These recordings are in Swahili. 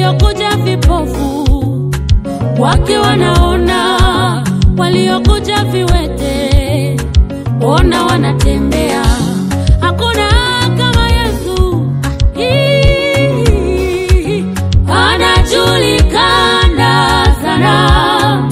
waliokuja vipofu wake wanaona, waliokuja viwete ona wanatembea. Hakuna kama Yesu, Hii, anajulikana sana.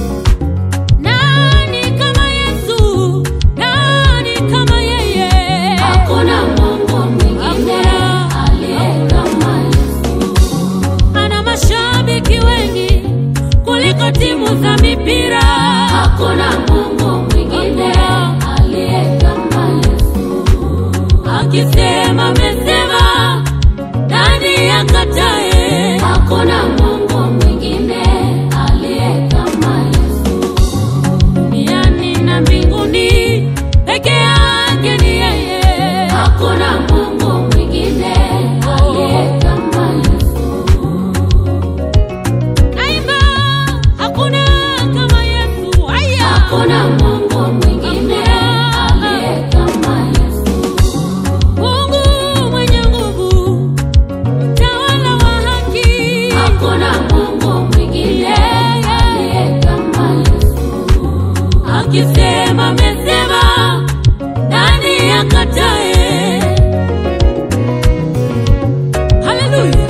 Nani kama Yesu? Nani kama yeye? Hakuna Mungu mwingine Hakuna. aliye kama Yesu. Ana mashabiki wengi kuliko timu za mipira. Hakuna Mungu mwingine aliye kama Yesu. Akisema amesema, nani akatae? Hakuna Mungu mwingine aliye kama Yesu. Duniani na mbinguni peke yake ni yeye. Hakuna Mungu mwingine aliye kama Yesu. Naimba, hakuna kama Yesu. Haya. Hakuna Mungu mwingine aliye kama Yesu. Mungu mwenye nguvu, mtawala wa haki. Hakuna Mungu mwingine aliye kama Yesu. Akisema amesema, nani akatae? Haleluya!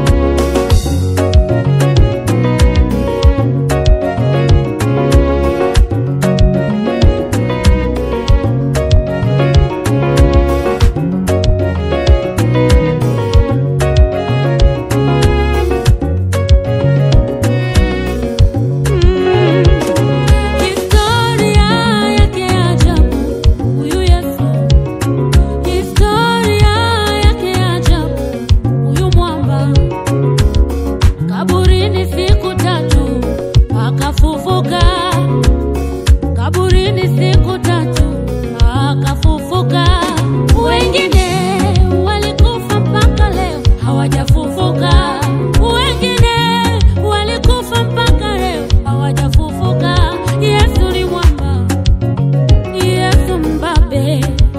Historia yake ajabu, huyu Yesu. Historia yake ajabu, huyu mwamba. Kaburini siku tatu akafufuka, kaburini siku tatu akafufuka. Wengine walikufa mpaka leo hawajafufuka, wengine walikufa mpaka leo hawajafufuka. Yesu ni mwamba, Yesu mbabe.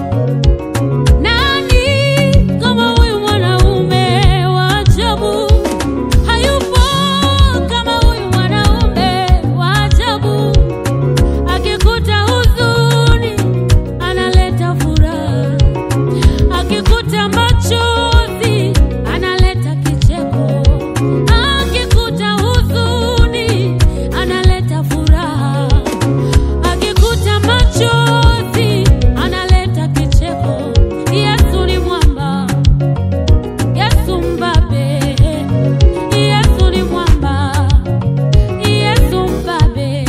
Nani kama huyu mwanaume wa ajabu? Hayupo kama huyu mwanaume wa ajabu. Akikuta huzuni analeta furaha, akikuta machozi analeta kicheko, akikuta huzuni analeta furaha, akikuta machozi analeta kicheko. Yesu ni mwamba, Yesu mbabe, Yesu ni mwamba, Yesu mbabe.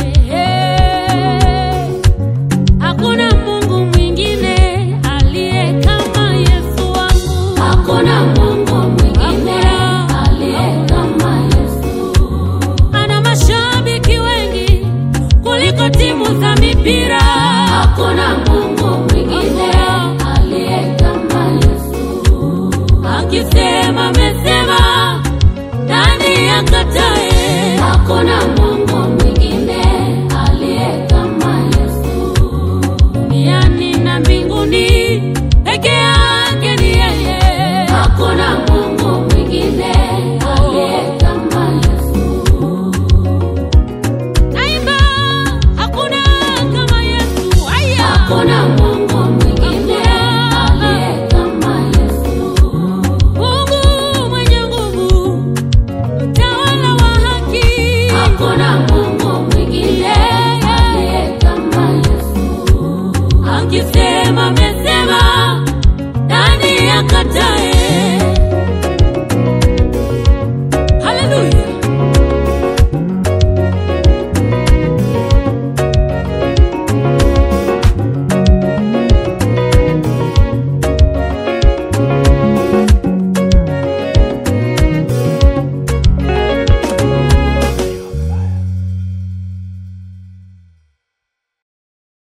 Hakuna Mungu mwingine aliye kama Yesu wangu. Hakuna Mungu mwingine aliye kama Yesu. Ana mashabiki wengi kuliko timu za mipira. Hakuna Mungu mwingine aliye kama Yesu. Akisema amesema, nani akatae? Hakuna Mungu mwingine aliye kama Yesu. Duniani na mbinguni peke yake ni yeye. Hakuna Mungu mwingine